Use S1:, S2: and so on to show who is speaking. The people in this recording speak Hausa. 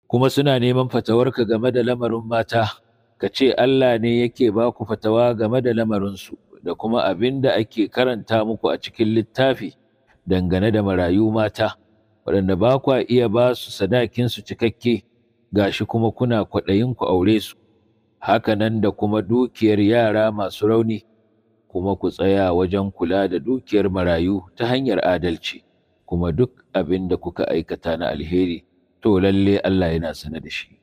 S1: kuma suna neman fatawarka game da lamarin mata ka ce Allah ne yake ba ku fatawa game da lamarinsu da kuma abin da ake karanta muku a cikin littafi dangane da marayu mata waɗanda ba kwa iya ba su sadakinsu cikakke gashi kuma kuna kwaɗayin ku aure su haka nan da kuma dukiyar yara masu rauni kuma ku tsaya wajen kula da dukiyar marayu ta hanyar adalci kuma duk abin da kuka aikata na alheri to lalle Allah yana sane da shi